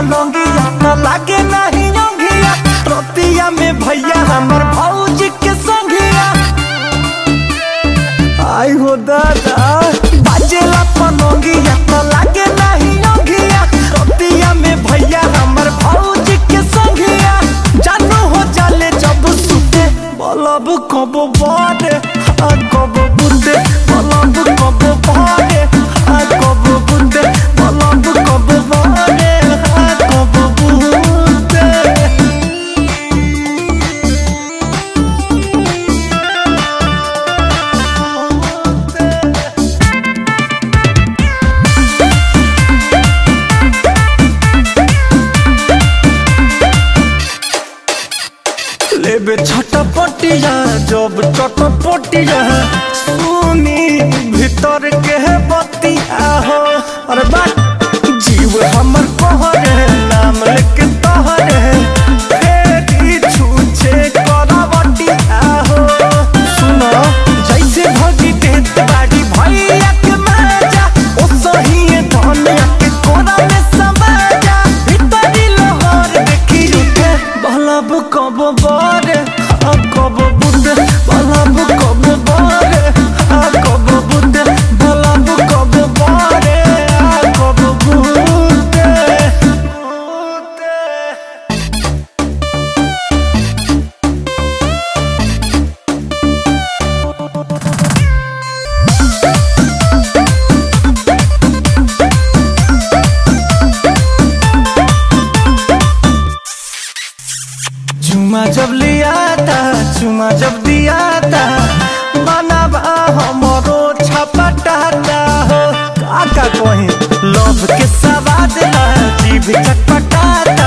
पलंगिया न लागे नहीं योगिया रतिया में भैया हमर भौजी के संगिया आई हो दादा बाजेला पलंगिया न लागे नहीं योगिया रतिया में भैया हमर भौजी के संगिया जानू हो जाले जब सुते बलब कब बारे आ कब बुंदे बलब कब बारे आ कब बुंदे बलब कब बारे आ कब बुंदे लेबे छटपटिया जब चटपटिया सुनी भीतर के बतिया हो अरे बात जीव हमर कहरे नाम लेके तहरे फेरी छूछे करवटिया हो सुनो जैसे भगी देत बाड़ी भैया के माजा ओ सही धनिया के कोना में समाजा भीतरी लोहर देखी उठे बलब कब बारे आ कब बुंदे बलब कब बारे आ कब बुंदे बलब कब बारे आ कब बुंदे बुंदे चुमा जब लिया था चुमा जब दिया था बनाबा हमरो छपटाता हो काका कहीं लव के सवाद ला जीभ चटपटाता